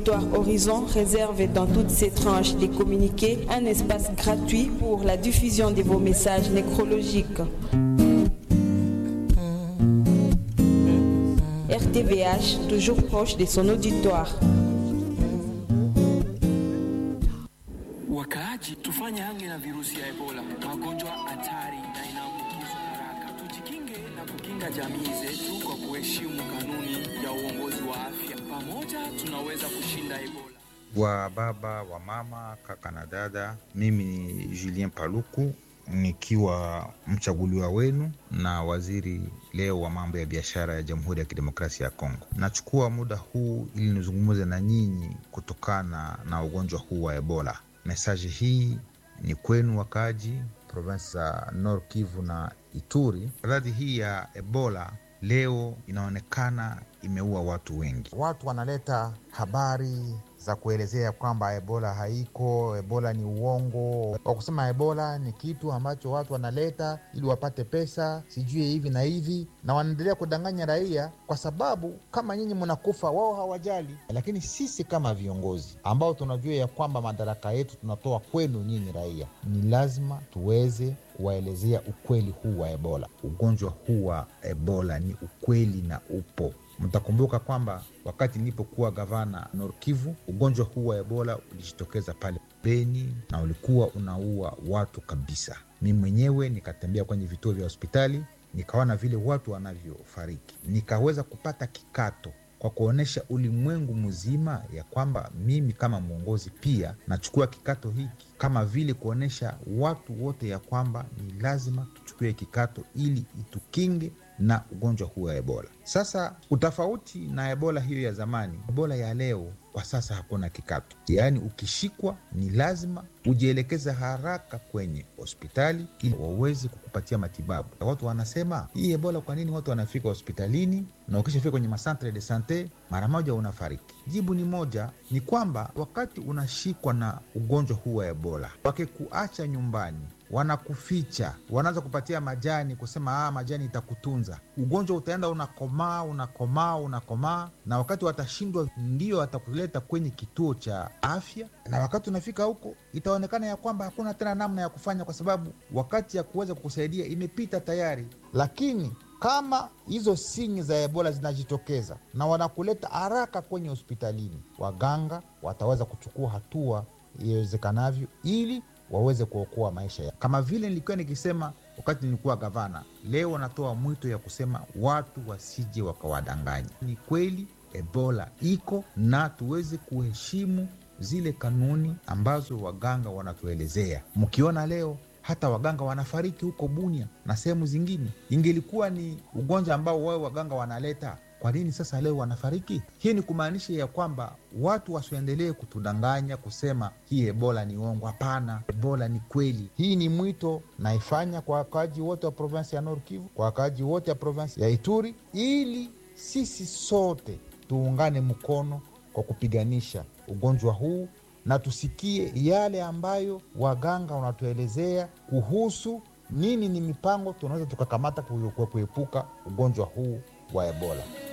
Horizon réserve dans toutes ses tranches des communiqués un espace gratuit pour la diffusion de vos messages nécrologiques. RTVH, toujours proche de son auditoire. Wakaaji, tufanye hange na virusi ya Ebola, magonjwa hatari na inaambukizwa haraka. Tujikinge na kukinga jamii zetu kwa kuheshimu kanuni ya uongozi wa afya. Pamoja tunaweza kushinda Ebola. wa baba wa mama kaka na dada, mimi ni Julien Paluku nikiwa mchaguliwa wenu na waziri leo wa mambo ya biashara ya Jamhuri ya Kidemokrasia ya Kongo. Nachukua muda huu ili nizungumze na nyinyi kutokana na ugonjwa huu wa Ebola. Mesaji hii ni kwenu wakaaji provinsi za Nord Kivu na Ituri. Maradhi hii ya Ebola leo inaonekana imeua watu wengi. Watu wanaleta habari za kuelezea kwamba ebola haiko, ebola ni uongo. Kwa kusema ebola ni kitu ambacho watu wanaleta ili wapate pesa, sijui hivi na hivi, na wanaendelea kudanganya raia, kwa sababu kama nyinyi mnakufa, wao hawajali. Lakini sisi kama viongozi ambao tunajua ya kwamba madaraka yetu tunatoa kwenu nyinyi raia, ni lazima tuweze kuwaelezea ukweli huu wa ebola. Ugonjwa huu wa Ebola ni ukweli na upo. Mtakumbuka kwamba wakati nilipokuwa gavana Nord Kivu, ugonjwa huu wa Ebola ulijitokeza pale Beni na ulikuwa unaua watu kabisa. Mi mwenyewe nikatembea kwenye vituo vya hospitali, nikaona vile watu wanavyofariki, nikaweza kupata kikato kwa kuonyesha ulimwengu mzima ya kwamba mimi kama mwongozi pia nachukua kikato hiki, kama vile kuonyesha watu wote ya kwamba ni lazima tuchukue kikato ili itukinge na ugonjwa huu wa Ebola. Sasa utofauti na Ebola hiyo ya zamani, Ebola ya leo kwa sasa hakuna kikato, yaani ukishikwa ni lazima ujielekeze haraka kwenye hospitali ili waweze kukupatia matibabu. Watu wanasema hii Ebola, kwa nini watu wanafika hospitalini na ukishafika kwenye masantre de sante mara moja unafariki? Jibu ni moja, ni kwamba wakati unashikwa na ugonjwa huu wa Ebola, wakikuacha nyumbani wanakuficha, wanaanza kupatia majani, kusema ah, majani itakutunza. Ugonjwa utaenda unakomaa, unakomaa, unakomaa, na wakati watashindwa, ndio watakuleta kwenye kituo cha afya, na wakati unafika huko itaonekana ya kwamba hakuna tena namna ya kufanya, kwa sababu wakati ya kuweza kukusaidia imepita tayari. Lakini kama hizo sinyi za ebola zinajitokeza na wanakuleta haraka kwenye hospitalini, waganga wataweza kuchukua hatua iwezekanavyo ili waweze kuokoa maisha ya. Kama vile nilikuwa nikisema wakati nilikuwa gavana, leo wanatoa mwito ya kusema watu wasije wakawadanganya. Ni kweli Ebola iko na tuweze kuheshimu zile kanuni ambazo waganga wanatuelezea. Mkiona leo hata waganga wanafariki huko Bunia na sehemu zingine, ingelikuwa ni ugonjwa ambao wao waganga wanaleta kwa nini sasa leo wanafariki? Hii ni kumaanisha ya kwamba watu wasiendelee kutudanganya kusema hii ebola ni uongo. Hapana, ebola ni kweli. Hii ni mwito naifanya kwa wakaaji wote wa provinsi ya Nord Kivu, kwa wakaaji wote wa provinsi ya Ituri, ili sisi sote tuungane mkono kwa kupiganisha ugonjwa huu na tusikie yale ambayo waganga wanatuelezea kuhusu nini ni mipango tunaweza tukakamata kuepuka ugonjwa huu wa ebola.